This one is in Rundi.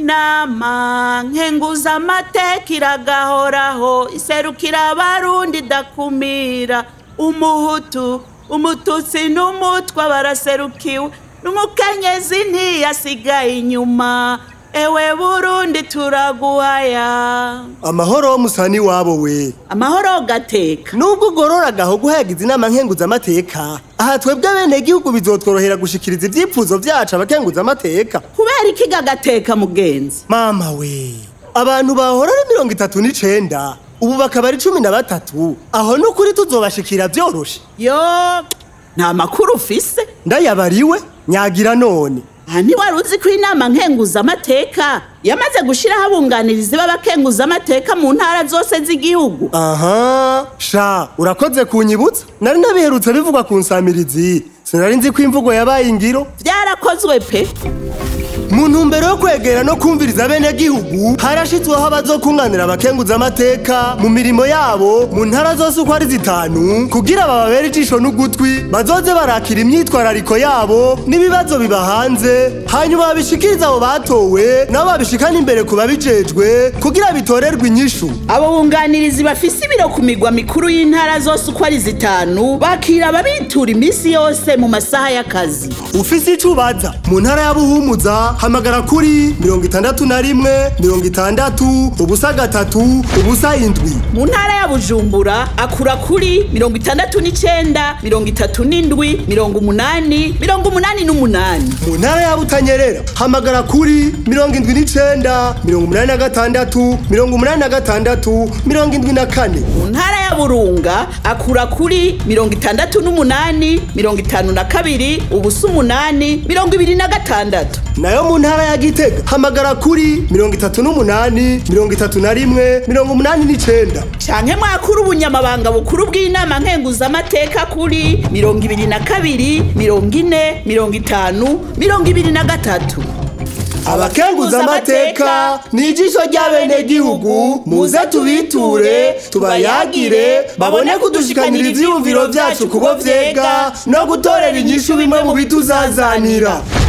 inama nkenguza amateka iragahoraho iserukira abarundi idakumira umuhutu umututsi n'umutwa baraserukiwe n'umukenyezi ntiyasigaye inyuma ewe burundi turaguhaya amahoro wo musani wabo we amahoro gateka nubwo ugorora gaho guhayagiza inama nkenguzamateka aha twebwe bene gihugu bizotworohera gushikiriza ivyifuzo vyacu abakenguzamateka kubera iki gateka mugenzi mama we abantu bahora ari mirongo itatu n'icenda ubu bakaba ari cumi na batatu aho n'ukuri tuzobashikira vyoroshe yo nta makuru ufise ndayabariwe nyagira none aha ntiwari uzi ko inama nkenguzamateka yamaze gushyiraho abunganirizi b'abakenguzamateka mu ntara zose z'igihugu aha sha urakoze kunyibutsa nari nabiherutse bivugwa ku nsamirizi sinari nzi ko imvugo yabaye ingiro byarakozwe pe mu ntumbero yo kwegera no kumviriza bene gihugu harashitsweho abazokunganira abakenguzamateka mu mirimo yabo mu ntara zose uko ari zitanu kugira bababere ijisho n'ugutwi bazoze barakira imyitwarariko yabo n'ibibazo biba hanze hanyuma babishikiriza abo batowe nabo babishikana imbere ku babijejwe kugira bitorerwe inyishu abo bunganirizi bafise ibiro ku migwa mikuru y'intara zose uko ari zitanu bakira ababitura iminsi yose mu masaha y'akazi ufise ico ubaza mu ntara ya buhumuza hamagara kuri mirongo itandatu na rimwe mirongo itandatu ubusa gatatu ubusa indwi mu ntara ya bujumbura akura kuri mirongo itandatu n'icenda mirongo itatu n'indwi mirongo umunani mirongo umunani n'umunani mu ntara ya butanyerera hamagara kuri mirongo indwi n'icenda mirongo umunani na gatandatu mirongo umunani na gatandatu mirongo indwi na kane mu ntara ya burunga akura kuri mirongo itandatu n'umunani mirongo itanu na kabiri ubusa umunani mirongo ibiri na gatandatu nayo mu ntara ya gitega hamagara kuri mirongo itatu n'umunani mirongo itatu na rimwe mirongo umunani n'icenda canke mwakura ubunyamabanga bukuru bw'inama nkenguzamateka kuri mirongo ibiri na kabiri mirongo ine mirongo itanu mirongo ibiri na gatatu abakenguzamateka ni ijisho ry'abenegihugu muze tubiture tubayagire babone kudushikanira ivyiyumviro vyacu kubo vyega no gutorera inyishu bimwe mu bituzazanira